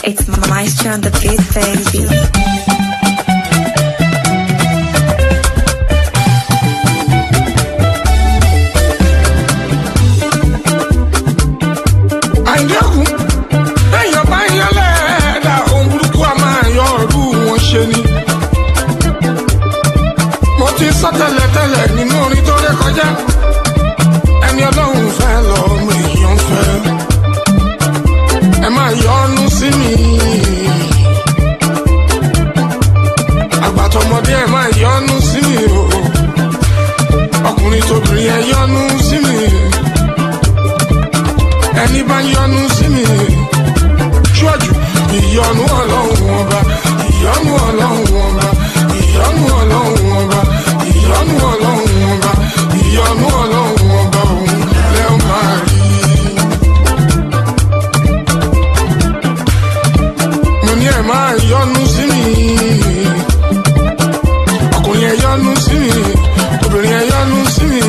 It's Maestro on the beat, baby. àyẹ̀kùn èèyàn bá yẹ lẹ́ẹ̀dá ohun burúkú a máa yọ ọ̀rú wọn ṣe ni. mo ti sọ tẹ́lẹ̀tẹ́lẹ̀ nínú orin tó ré kọjá ẹni ọlọ́run fẹ́ lọ́mọ èèyàn fẹ́ ẹ máa yọnu sí mi. àgbàtọ̀mọdé ẹ máa yọnu sí mi o ọkùnrin tóbìnrin ẹ yọnu sí mi ẹni bá yọnu sí mi ṣíwájú ìyọnu ọlọ́run ọba ìyọnu ọlọ́run ọba ìyọnu ọlọ́run ọba ìyọnu ọlọ́run ọba ìyọnu ọlọ́run ọba òun lẹ́ ó máa rí. mo ní ẹ máa yọnu sí mi ọkùnrin ẹ yọnu sí mi obìnrin ẹ yọnu sí mi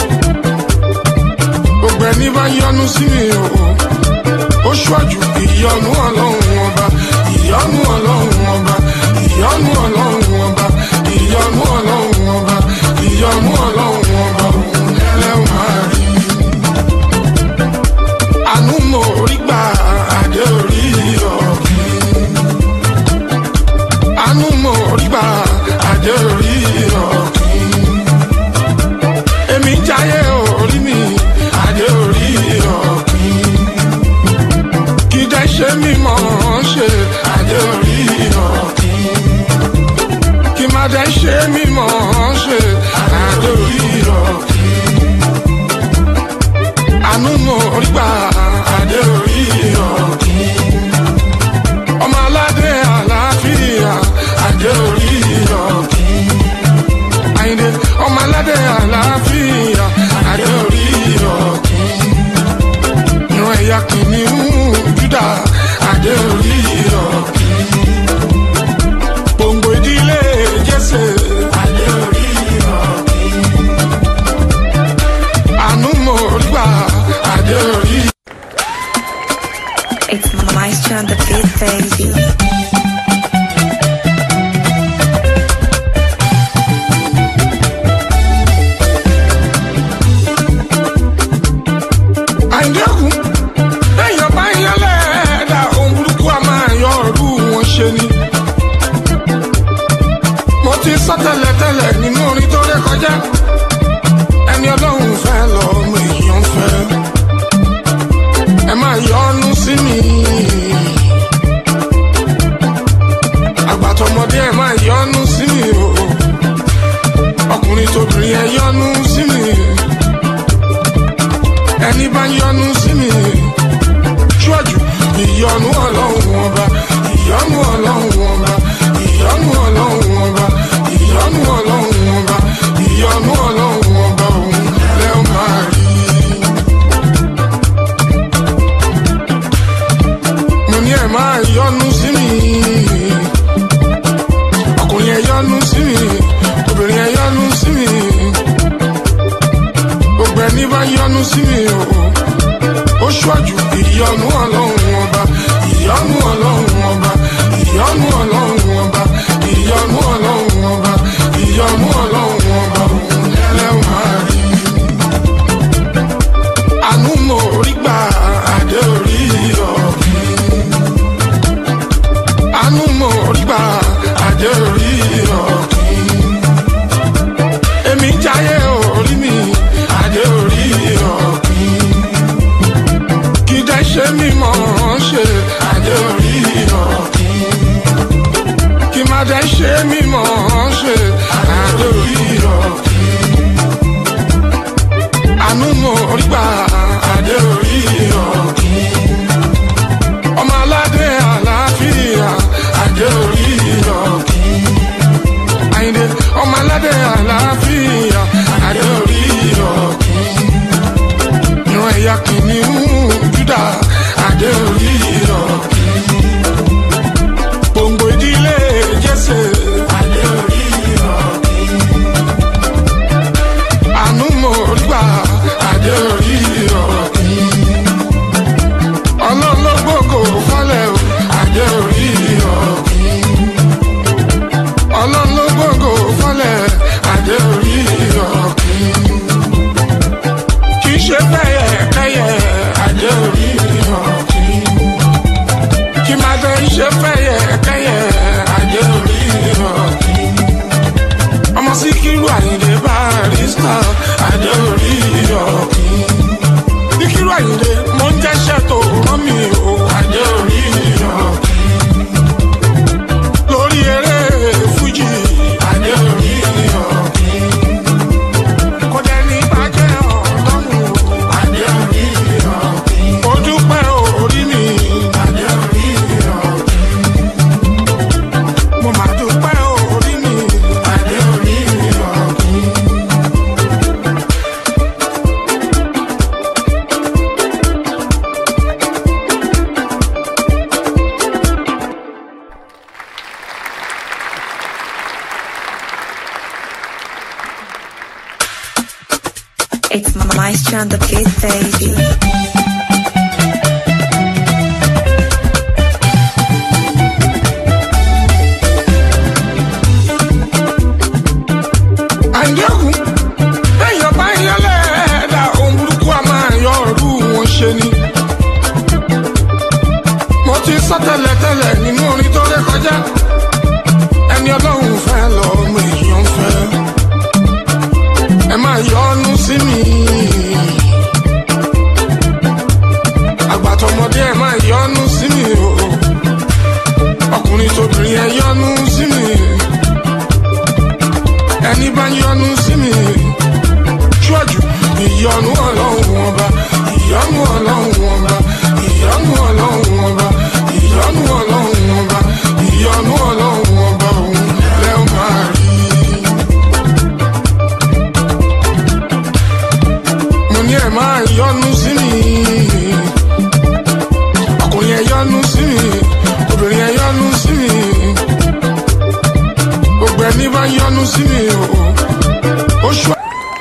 gbogbo ẹni bá yọnu sí mi o ó ṣíwájú ìyọnu ọlọ́run ọba ìyọnu ọlọ́run ọba ìyọnu ọlọ́run ọba ìyọnu ọlọ́run ọba ìyọnu ọlọ́run ọba òun lẹ́wọ̀n máa rí. àánú mo rí gbà àdé orí ọ̀gbìn. àánú mo rí gbà àdé orí ọ̀gbìn. èmi jáyé orí mi adé orí ọ̀gbìn. kí dẹ́ ṣe mímọ́ ṣe adé orí ọ̀gbìn. kí má dẹ́ ṣe mímọ́ ṣe adé orí ọ̀gbìn. àánú mo rí gbà adé orí ọ̀gbìn. ọmọ aládé àlàáfíà adé orí ọ̀gbìn. àyìndé ọmọ aládé àlàáfíà adé orí ọ̀gbìn. ìran ẹ̀yà kìnìún júdà adé orí ọ̀gbìn. gbòǹgbò ìdílé jésè adé orí ọ̀gbìn. àánú mo rí gbà adé orí It's Maestro on the beat, baby. àyẹ̀kùn èèyàn bá yẹ lẹ́ẹ̀dá ohun burúkú a máa yọ ọ̀rú wọn ṣe ni. mo ti sọ tẹ́lẹ̀tẹ́lẹ̀ nínú orin tó ré kọjá ẹni ọlọ́run fẹ́ lọ́mọ èèyàn fẹ́ ẹ máa yọnu sí mi. àgbàtọ̀mọdé ẹ máa yọnu sí mi o ọkùnrin tóbìnrin ẹ yọnu sí mi ẹni bá yọnu sí mi ṣíwájú ìyọnu ọlọ́run ọba ìyọnu ọlọ́run ọba ìyọnu ọlọ́run ọba ìyọnu ọlọ́run ọba ìyọnu ọlọ́run ọba òun lẹ́ ó máa rí. mo ní ẹ máa yọnu sí mi ọkùnrin ẹ yọnu sí mi obìnrin ẹ yọnu sí mi gbogbo ẹni bá yọnu sí mi o ó ṣíwájú ìyọnu ọlọ́run ọba ìyọnu ọlọ́run ọba ìyọnu ọlọ́run ọba ìyọnu ọlọ́run ọba ìyọnu ọlọ́run ọba òun lẹ́wọ̀n máa rí. àánú mo rí gbà àdé orí ọ̀gbìn. àánú mo rí gbà àdé orí ọ̀gbìn èmi jáyé orí mi adé orí ọ̀gbìn. kí dẹ́ ṣe mímọ́ ṣe adé orí ọ̀gbìn. kí má dẹ́ ṣe mímọ́ ṣe adé orí ọ̀gbìn. àánú mo rí gbà adé orí ọ̀gbìn. ọmọ aládé àlàáfíà adé orí ọ̀gbìn àyìndé ọmọ aládé àlàáfíà adé orí ọ̀gbìn. ìran ẹ̀yà kìnìún júdà adé orí ọ̀gbìn. gbòǹgbò ìdílé jésè adé orí ọ̀gbìn. àánú mo rí gbà adé orí ọ̀gbìn. ọlọ́lọ́gbòkò fọ́lẹ̀ o adé ṣe fẹ́yẹ kẹ́yẹ ajé orí ọ̀kí. ọmọ síkírù àyìndé barista ajé orí ọ̀kí. síkírù àyìndé mo ń jẹ́ṣẹ́ tó rán mi o ajé orí ọ̀kí. lórí eré fújì ajé orí ọ̀kí. kò dẹ́ni bàjẹ́ ọ̀dọ́rùn ajé orí ọ̀kí. mo dúpẹ́ orí mi ajé orí ọ̀kí. mo máa dúpẹ́ orí mi ajé orí ọ̀kí. It's Maestro on the beat, baby. àyẹ̀wò lẹ́yìn bá yẹlẹ̀ ẹ̀dá ohun burúkú a máa yọ ọ̀rú wọn ṣe ni. mo ti sọ tẹ́lẹ̀tẹ́lẹ̀ nínú orin tó ré kọjá ẹni ọlọ́run fẹ́ lọ ọmọ èèyàn fẹ́ ẹ máa yọnu sí mi. àgbàtọ̀mọdé ẹ máa yọnu sí mi o ọkùnrin tóbìnrin ẹ yọnu sí mi ẹni bá yọnu sí mi ṣíwájú ìyọnu ọlọ́run ọba ìyọnu ọlọ́run ọba ìyọnu ọlọ́run ọba ìyọnu ọlọ́run ọba ìyọnu ọlọ́run ọba òun lẹ́ ó máa rí. mo ní ẹ máa yọnu sí mi ọkùnrin ẹ yọnu sí mi obìnrin ẹ yọnu sí mi gbogbo ẹni bá yọnu sí mi o ó ṣọ.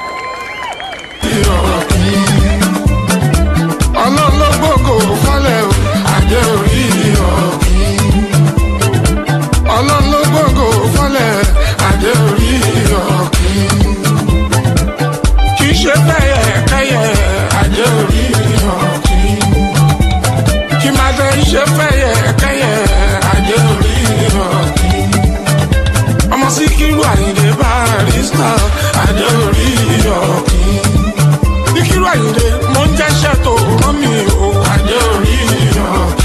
ọlọ́run ló gbogbo fọ́lẹ̀ o àjẹ́ orí ọ̀gbìn. ọlọ́run ló gbogbo fọ́lẹ̀ àjẹ́ orí ọ̀gbìn. kì í ṣe fẹ́yẹ kẹ́yẹ àjẹ́ orí ọ̀gbìn. kì í máa fẹ́ ṣe fẹ́yẹ kẹ́yẹ àjẹ́ orí ọ̀gbìn ọmọ síkírù àyìndé barista adé orí ọ̀kí. síkírù àyìndé mo ń jẹ́ṣẹ́ tó rán mi o adé orí ọ̀kí.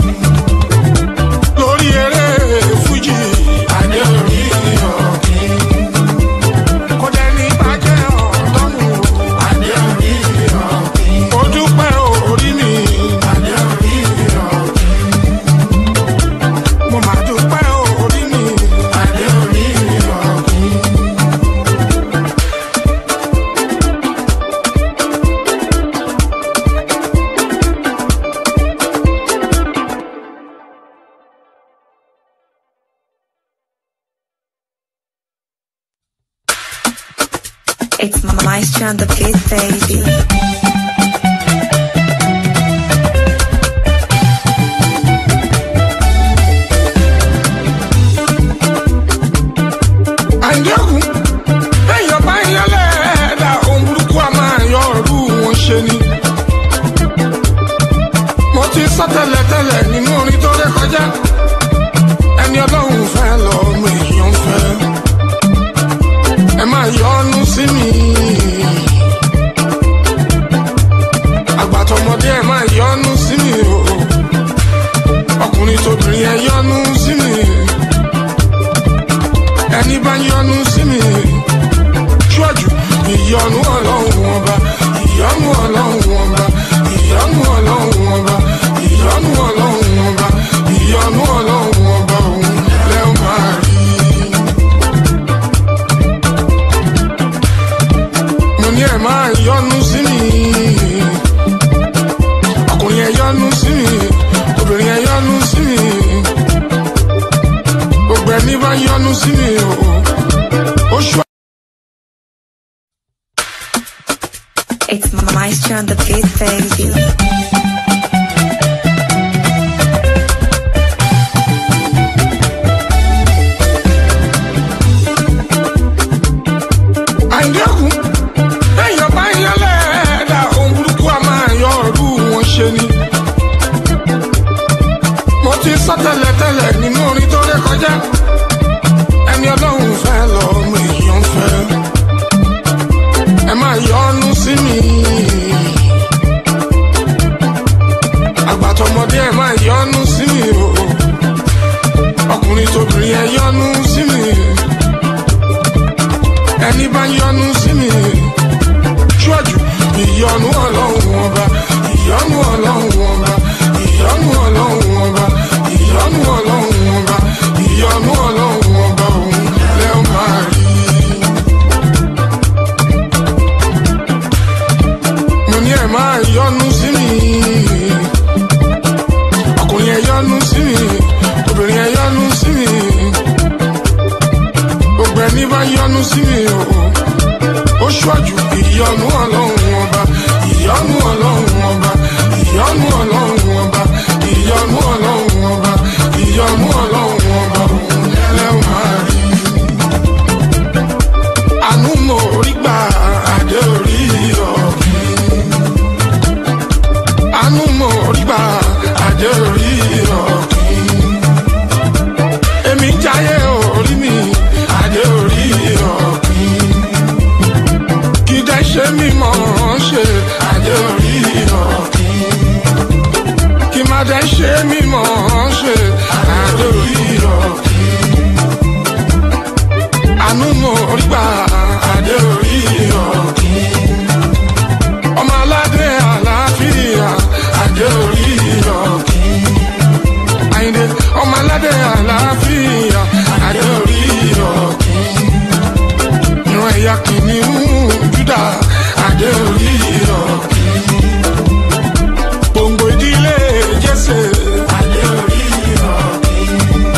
lórí eré fújì adé orí ọ̀kí. kò dẹ́ni bàjẹ́ ọ̀dọ́rùn adé orí ọ̀kí. mo dúpẹ́ orí mi adé orí ọ̀kí. mo máa dúpẹ́ orí mi adé orí ọ̀kí. It's Maestro on the beat, baby. àyẹ̀wò lẹ́yìn bá yẹlẹ̀ ẹ̀dá ohun burúkú a máa yọ ọ̀rú wọn ṣe ni. mo ti sọ tẹ́lẹ̀tẹ́lẹ̀ nínú orin tó ré kọjá ẹni ọlọ́run fẹ́ lọ ọmọ èèyàn fẹ́ ẹ máa yọnu sí mi. àgbàtọ̀mọdé ẹ máa yọnu sí mi o ọkùnrin tóbìnrin ẹ yọnu sí mi ẹni bá yọnu sí mi ṣíwájú ìyọnu ọlọ́run ọba ìyọnu ọlọ́run ọba ìyọnu ọlọ́run ọba ìyọnu ọlọ́run ọba ìyọnu ọlọ́run ọba òun lẹ́ ó máa rí. mo ní ẹ máa yọnu sí mi ọkùnrin ẹ yọnu sí mi obìnrin ẹ yọnu sí mi gbogbo ẹni bá yọnu sí mi o ó ṣọ. It's Maestro on the beat, baby. àyẹ̀wò lẹ́yìn bá yẹlẹ̀ ẹ̀dá ohun burúkú a máa yọ ọ̀rú wọn ṣe ni. mo ti sọ tẹ́lẹ̀tẹ́lẹ̀ kọjá ẹni ọlọ́run fẹ́ lọ́mọ èèyàn fẹ́ ẹ máa yọnu sí mi àgbàtọmọdé ẹ máa yọnu sí mi o ọkùnrin tóbìnrin ẹ yọnu sí mi ẹni bá yọnu sí mi ṣíwájú ìyọnu ọlọ́run ọba ìyọnu ọlọ́run ọba ìyọnu ọlọ́run ọba ìyọnu ọlọ́run ọba ìyọnu ọlọ́run ọba òun lẹ́ ó máa rí. mo ní ẹ máa yọnu sí mi ọkùnrin ẹ yọnu sí mi obìnrin ẹ yọnu sí mi gbogbo ẹni bá yọnu sí mi o ó ṣíwájú ìyọnu ọlọ́run ọba ìyọnu ọlọ́run ọba ìyọnu ọlọ́run ọba ìyọnu ọlọ́run ọba ìyọnu ọlọ́run ọba òun lẹ́wọ̀n máa rí. àánú mo rí gbà àdé orí ọ̀gbìn. àánú mo rí gbà àdé orí ọ̀gbìn. èmi jáyé orí mi àdé orí ọ̀gbìn kí dẹ́ ṣe mí mọ̀ ọ́n ṣe àdé orí ọ̀kìn. kí má dẹ́ ṣe mí mọ̀ ọ́n ṣe àdé orí ọ̀kìn. àánú mo rí gbà àdé orí ọ̀kìn. ọmọ aládé àlàáfíà àdé orí ọ̀kìn. àyìndé ọmọ aládé àlàáfíà àdé orí ọ̀kìn ìran ẹ̀yà kìnìún júdà adé orí ọ̀kìn. gbòǹgbò ìdílé jésè adé orí ọ̀kìn.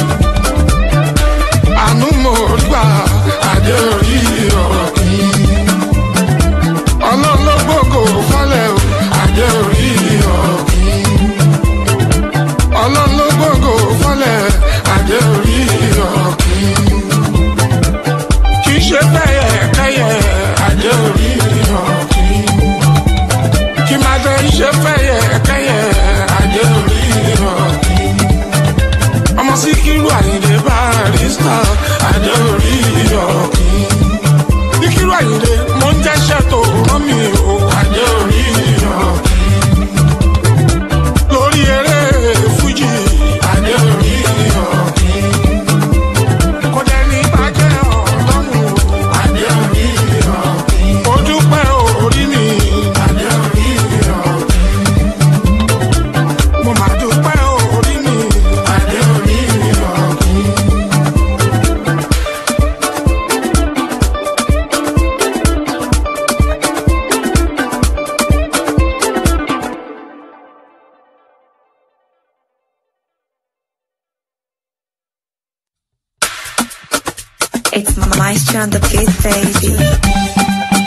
àánú mo rí gbà adé orí ọ̀kìn. ọlọ́run ló gbòògò fọ́lẹ̀ o adé orí ọ̀kìn. ọlọ́run ló gbòògò fọ́lẹ̀ adé orí ọ̀kìn kì í ṣe bẹ́yẹ kẹ́yẹ adé orí ọ̀kìn. kí máa bẹ ṣe fẹ́yẹ kẹ́yẹ adé orí ọ̀kìn. ọmọ síkírù àyìndé barista adé orí ọ̀kìn. síkírù àyìndé mo ń jẹ́ṣẹ́ tó rán mi o adé orí ọ̀kìn. lórí eré fújì adé orí ọ̀kìn kò dẹ́ni bàjẹ́ ọlọ́run o. Adé orí ọ̀kìn. Mo dúpẹ́ orí mi. Adé orí ọ̀kìn. Mo máa dúpẹ́ orí mi. Adé orí ọ̀kìn. It's Maestro on the beat, baby.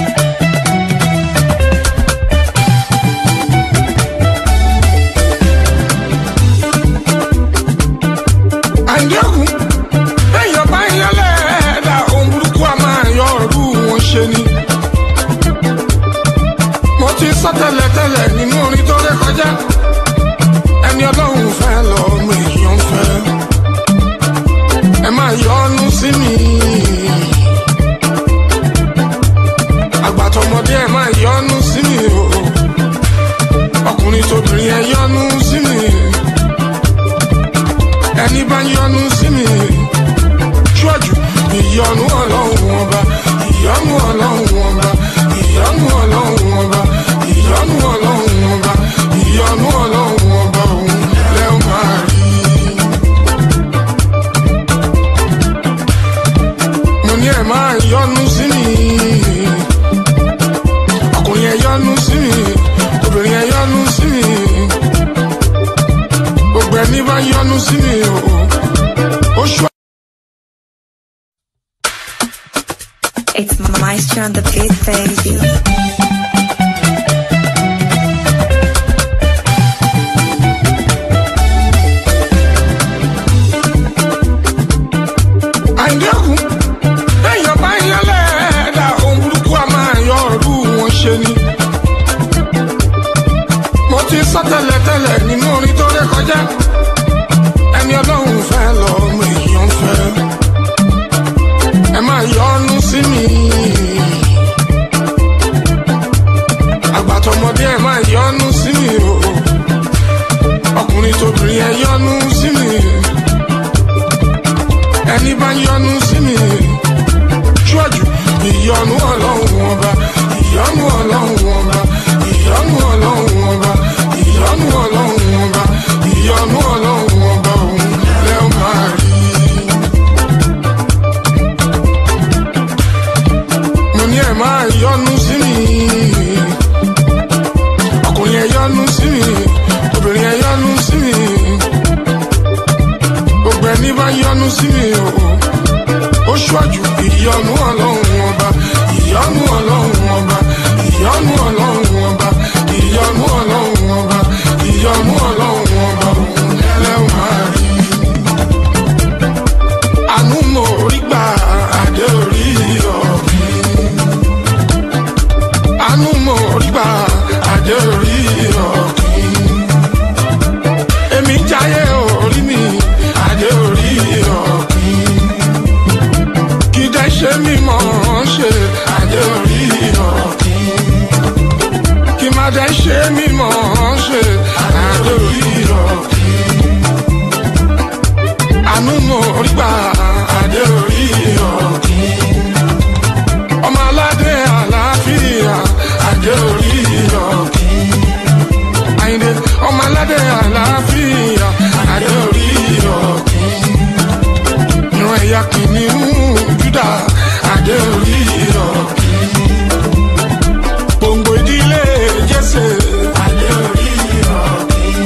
àyẹ̀kùn èèyàn bá yan lẹ́ẹ̀dá ohun burúkú a máa yọ ọ̀rú wọn ṣe ni. mo ti sọ tẹ́lẹ̀tẹ́lẹ̀ nínú orin tó ré kọjá ẹni ọlọ́run fẹ́ lọ́mọ èèyàn fẹ́ ẹ máa yọnu sí mi. àgbàtọmọdé ẹ máa yọnu sí mi o ọkùnrin tóbìnrin ẹ yọnu sí mi ẹni bá yọnu sí mi ṣíwájú ìyọnu ọlọ́run ọba ìyọnu ọlọ́run ọba ìyọnu ọlọ́run ọba ìyọnu ọlọ́run ọba ìyọnu ọlọ́run ọba òun lẹ́ ó máa rí. mo ní ẹ máa yọnu sí mi ọkùnrin ẹ yọnu sí mi obìnrin ẹ yọnu sí mi gbogbo ẹni bá yọnu sí mi o ó ṣọ. It's Maestro on the beat, baby. àìdẹ́kùn èèyàn bá yan lẹ́ẹ̀dá ohun burúkú a máa yọ ọ̀rú wọn ṣe ni. mo ti sọ tẹ́lẹ̀tẹ́lẹ̀ nínú orin tó ré kọjá ẹni ọlọ́run fẹ́ lọ́mọ èèyàn ọkùnrin tóbìnrin ẹ yọ́nú sí mi ẹni bá yọ́nú sí mi ṣíwájú ìyọ́nú ọlọ́run ọba ìyọ́nú ọlọ́run ọba ìyọ́nú ọlọ́run ọba ìyọ́nú ọlọ́run ọba ìyọ́nú ọlọ́run ọba òun lẹ́ ó máa rí. mo ní ẹ máa yọ́nú sí mi ọkùnrin ẹ yọ́nú sí mi obìnrin ẹ yọ́nú sí mi gbogbo ẹni bá yọ́nú sí mi o ó ṣíwájú ìyọ́nú ọlọ́run ọba ìyọ́nú ọlọ́run ọba ìyọ́nú ọlọ́run ọba ìyọ́nú ọlọ́run ọba ìyọ́nú ọlọ́run ọba òun lẹ́wọ̀n máa rí. àánú mo rí gbà adé orí ọ̀gbìn. àánú mo rí gbà adé orí ọ̀gbìn. èmi jáyé orí mi adé orí ọ̀gbìn kí dẹ́ ṣe mímọ́ ṣe adé orí ọ̀kìn. kí má dẹ́ ṣe mímọ́ ṣe adé orí ọ̀kìn. àánú mo rí gbà adé orí ọ̀kìn. ọmọ aládé àlàáfíà adé orí ọ̀kìn. àyìndé ọmọ aládé àlàáfíà adé orí ọ̀kìn ìran ẹ̀yà kìnìún júdà adé orí ọ̀kìn. gbòǹgbò ìdílé jésè adé orí ọ̀kìn.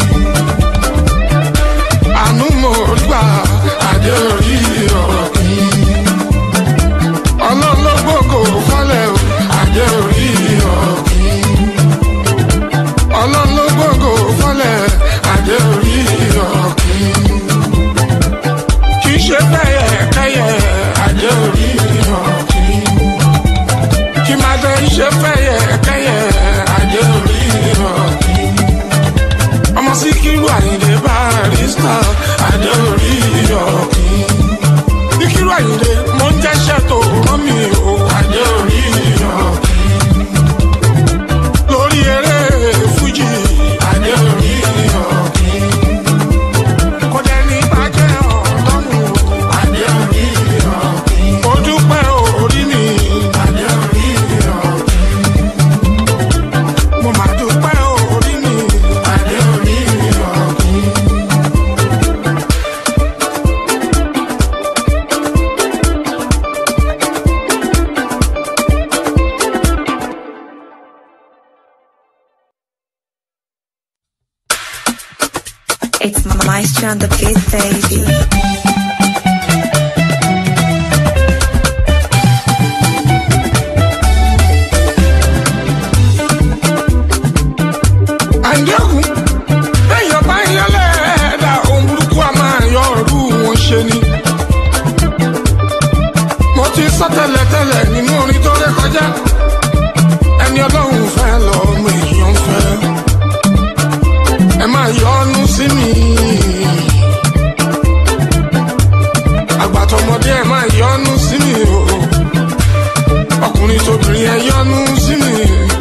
àánú mo rí gbà adé orí ọ̀kìn. ọlọ́lọ́gbòkò fọ́lẹ̀ o adé orí ọ̀kìn. ọlọ́lọ́gbòkò fọ́lẹ̀ adé orí ọ̀kìn kì í ṣe bẹ́yẹ kẹ́yẹ adé orí ọ̀kìn. kí máa dé ṣe bẹ́yẹ kẹ́yẹ adé orí ọ̀kìn. ọmọ síkírù àyìndé barista adé orí ọ̀kìn. síkírù àyìndé mo ń jẹ́ṣẹ́ tó rán mi o adé orí ọ̀kìn. lórí eré fújì adé orí ọ̀kìn kò dẹ́ni bàjẹ́ ọlọ́run adé orí ọ̀kìn. ó dúpẹ́ orí mi adé orí ọ̀kìn. mo máa dúpẹ́ orí mi adé orí ọ̀kìn. It's Maestro on the beat, baby. àjẹkùn lẹ́yìn bá ń yọlẹ̀ ẹ̀dá ohun burúkú a máa yọ ọ̀rú wọn ṣe ni. mo ti sọ tẹ́lẹ̀tẹ́lẹ̀ nínú orin tó ré kọjá ẹni ọlọ́run fẹ́ lọ ọmọ èèyàn fẹ́ ẹ máa yọnu sí mi. àgbàtọ̀mọdé ẹ máa yọnu sí mi o ọkùnrin tóbìnrin ẹ yọnu sí mi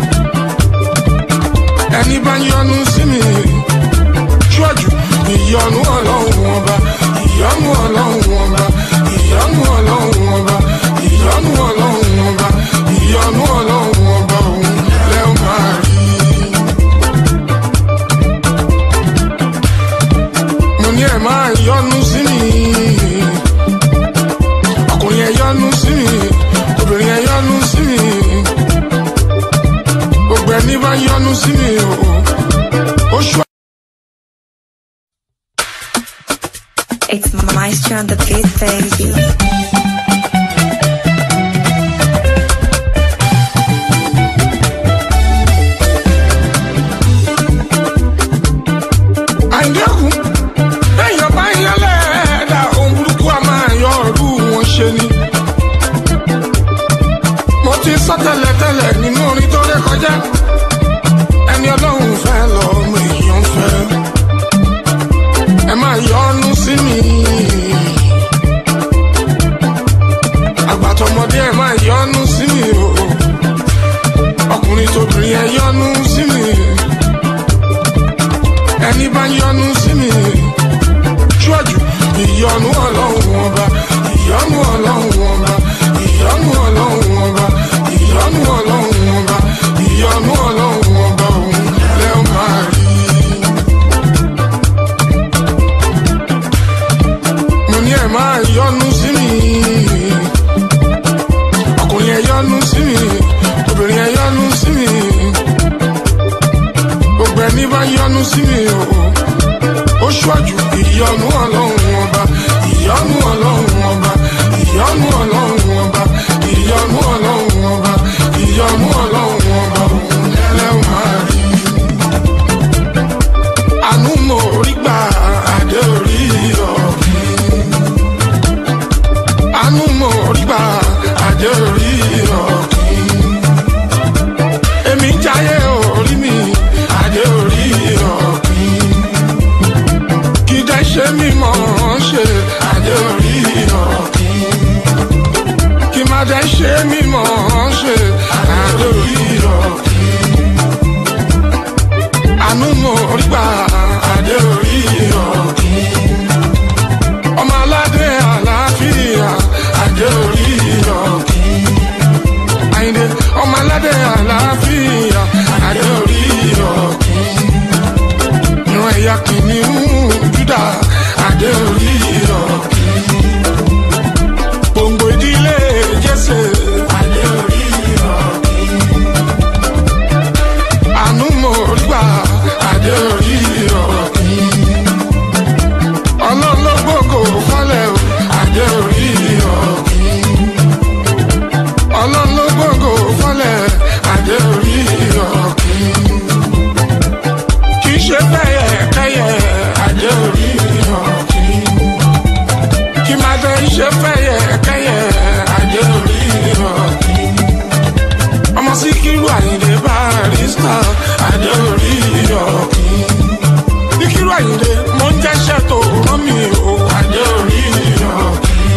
ẹni bá yọnu sí mi ṣíwájú ìyọnu ọlọ́run ọba ìyọnu ọlọ́run ọba ìyọnu ọlọ́run ọba ìyọnu ọlọ́run ọba ìyọnu ọlọ́run ọba òun lẹ́ ó máa rí. mo ní ẹ máa yọnu sí mi ọkùnrin ẹ yọnu sí mi obìnrin ẹ yọnu sí mi gbogbo ẹni bá yọnu sí mi o ó ṣọ. It's Maestro on the beat, baby. àjẹkùn lẹ́yìn bá ń yọlẹ̀ ẹ̀dá ohun burúkú a máa yọ ọ̀rú wọn ṣe ni. mo ti sọ tẹ́lẹ̀tẹ́lẹ̀ nínú orin tó ré kọjá ẹni ọlọ́run fẹ́ lọ ọmọ èèyàn fẹ́ ẹ máa yọnu sí mi. àgbàtọ̀mọdé ẹ máa yọnu sí mi o ọkùnrin tóbìnrin ẹ yọnu sí mi ẹni bá yọnu sí mi ṣíwájú ìyọnu ọlọ́run ọba ìyọnu ọlọ́run ọba ìyọnu ọlọ́run ọba ìyọnu ọlọ́run ọba ìyọnu ọlọ́run ọba òun lẹ́ ó máa rí. mo ní ẹ̀ máa yọnu sí mi ọkùnrin ẹ̀ yọnu sí mi obìnrin ẹ̀ yọnu sí mi gbogbo ẹni bá yọnu sí mi o ó ṣíwájú ìyọnu ọlọ́run ọba ìyọnu ọlọ́run ọba ìyọnu ọlọ́run ọba ìyọnu ọlọ́run ọba ìyọnu ọlọ́run ọba òun lẹ́wọ̀n máa rí. àánú mo rí gbà adé orí ọ̀gbìn. àánú mo rí gbà adé orí ọ̀gbìn. èmi ń jayé orí mi adé orí ọ̀gbìn kì í dẹ́ ṣe mímọ́ ṣe adé orí ọ̀kìn. kì í má dẹ́ ṣe mímọ́ ṣe adé orí ọ̀kìn. àánú mo rí gbà adé orí ọ̀kìn. ọmọ aládé àlàáfíà adé orí ọ̀kìn. àyìndé ọmọ aládé àlàáfíà adé orí ọ̀kìn ìran ẹ̀yà kìnìún júdà adé orí ọ̀kìn. gbòǹgbò ìdílé jésè adé orí ọ̀kìn. àánú mo rí gbà adé orí ọ̀kìn. ọlọ́run ló gbòǹgbò fọ́lẹ̀ o adé orí ọ̀kìn. ọlọ́run ló gbòǹgbò fọ́lẹ̀ adé orí ọ̀kìn kì í ṣe bẹ́yẹ kẹ́yẹ adé orí ọ̀kìn. kì máa bẹ ṣe bẹ́yẹ kẹ́yẹ adé orí ọ̀kìn. ọmọ síkírù àyìndé barista adé orí ọ̀kìn. síkírù àyìndé mo ń jẹ́ṣẹ́ tó rán mi o adé orí ọ̀kìn.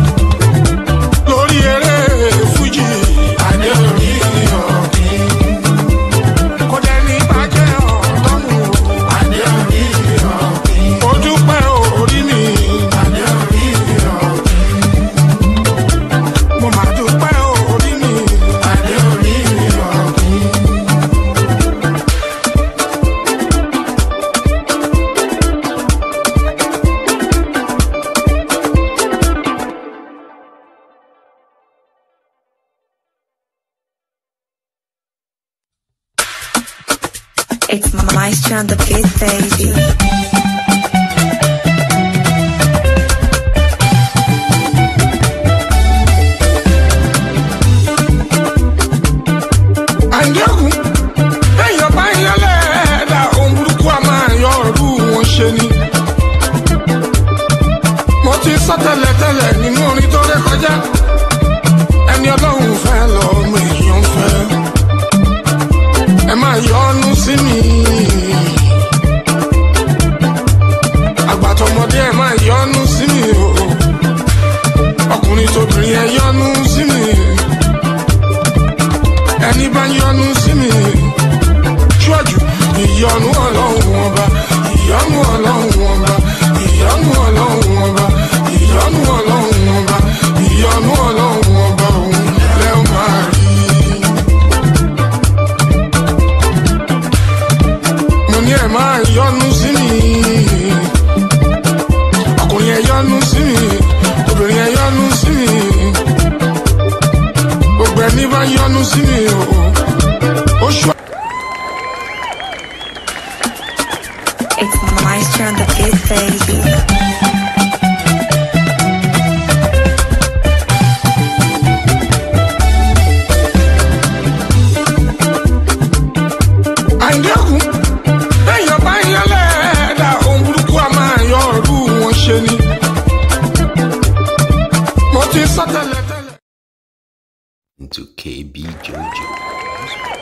lórí eré fújì adé orí ọ̀kìn kò dẹ́ni bàjẹ́ ọ̀tọ́nù adé orí ọ̀kìn. ó dúpẹ́ orí mi adé orí ọ̀kìn. mo máa dúpẹ́ orí mi adé orí ọ̀kìn. It's Maestro on the beat, baby. àǹdẹ́kùn èèyàn bá ń yọlẹ̀ ẹ̀dá ohun burúkú a máa yọ ọ̀rú wọn ṣe ni. mo ti sọ tẹ́lẹ̀tẹ́lẹ̀ nínú orin tó ré kọjá ẹni ọlọ́run fẹ́ lọ́mọ èèyàn fẹ́ ẹ máa yọnu sí mi. àgbàtọ̀mọdé ẹ máa yọnu sí mi o ọkùnrin tóbìnrin ẹ yọnu sí mi ẹni bá yọnu sí mi ṣíwájú ìyọnu ọlọ́run ọba ìyọnu ọlọ́run ọba ìyọnu ọlọ́run ọba ìyọnu ọlọ́run ọba ìyọnu ọlọ́run ọba òun lẹ́ ó máa rí. mo ní ẹ̀ máa yọnu sí mi ọkùnrin ẹ̀ yọnu sí mi obìnrin ẹ̀ yọnu sí mi gbogbo ẹni bá yọnu sí mi o ó ṣọ. It's Maestro on the beat, baby. àǹdẹ́kùn èèyàn bá yẹlẹ̀ ẹ̀dá ohun burúkú a máa yọ ọ̀rú wọn ṣe ni. mo ti sọ tẹ́lẹ̀tẹ́lẹ̀. into KB Jojo.